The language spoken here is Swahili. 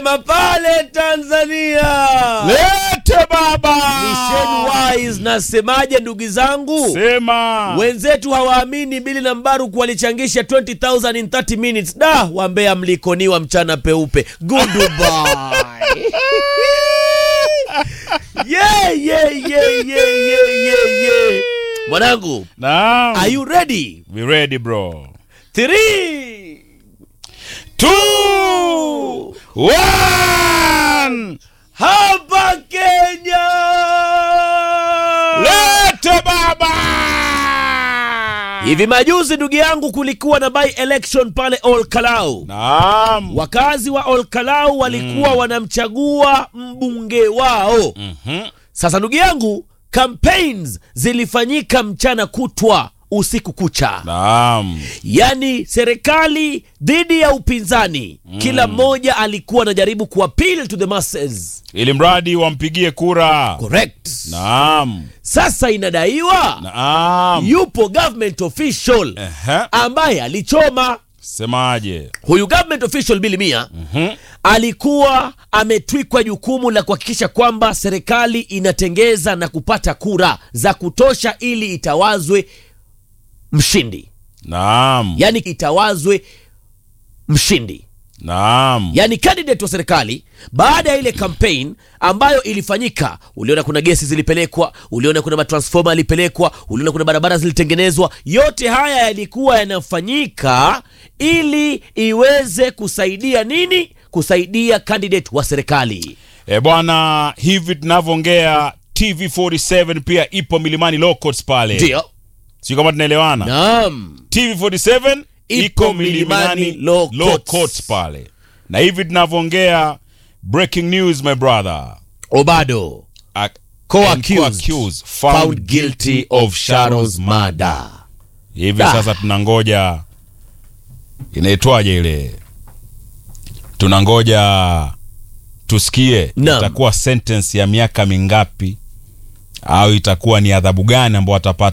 pale Tanzania. Lete baba. Mission Wise, nasemaje ndugu zangu? Sema. Wenzetu hawaamini Bili na Mbaruku walichangisha 20000 in 30 minutes. Da, wambea mlikoniwa mchana peupe. Goodbye. yeah, yeah, yeah, yeah, yeah, yeah, yeah. Mwanangu, Naam. are you ready? We ready bro. Three. Two. One. Hapa Kenya. Lete baba. Hivi majuzi ndugu yangu kulikuwa na by election pale Olkalau. Naam. Wakazi wa Olkalau walikuwa wanamchagua mbunge wao. Mhm. Sasa ndugu yangu, campaigns zilifanyika mchana kutwa usiku kucha, Naam. yaani serikali dhidi ya upinzani. Kila mmoja alikuwa anajaribu kuappeal to the masses. Ili mradi wampigie kura. Correct. Naam. Sasa inadaiwa Naam. yupo government official Ehe. ambaye alichoma Semaje? huyu government official Bili Mia alikuwa ametwikwa jukumu la kuhakikisha kwamba serikali inatengeza na kupata kura za kutosha ili itawazwe mshindi, Naam. yaani itawazwe mshindi, Naam. yaani candidate wa serikali. Baada ya ile campaign ambayo ilifanyika, uliona kuna gesi zilipelekwa, uliona kuna matransforma yalipelekwa, uliona kuna barabara zilitengenezwa. Yote haya yalikuwa yanafanyika ili iweze kusaidia nini? Kusaidia candidate wa serikali. E bwana, hivi tunavyoongea TV47 pia ipo Milimani Low Courts pale. Ndio, Sio kama tunaelewana. naam, TV47 Ipo iko Milimani Milimani Low Low Courts. Courts pale. Na hivi tunavyoongea breaking news my brother. Obado Ac- Co-accused, and co-accused found guilty of Sharon's murder. Hivi Ah. sasa tunangoja inaitwaje ile? Tunangoja tusikie Naam. itakuwa sentence ya miaka mingapi au itakuwa ni adhabu gani ambayo atapata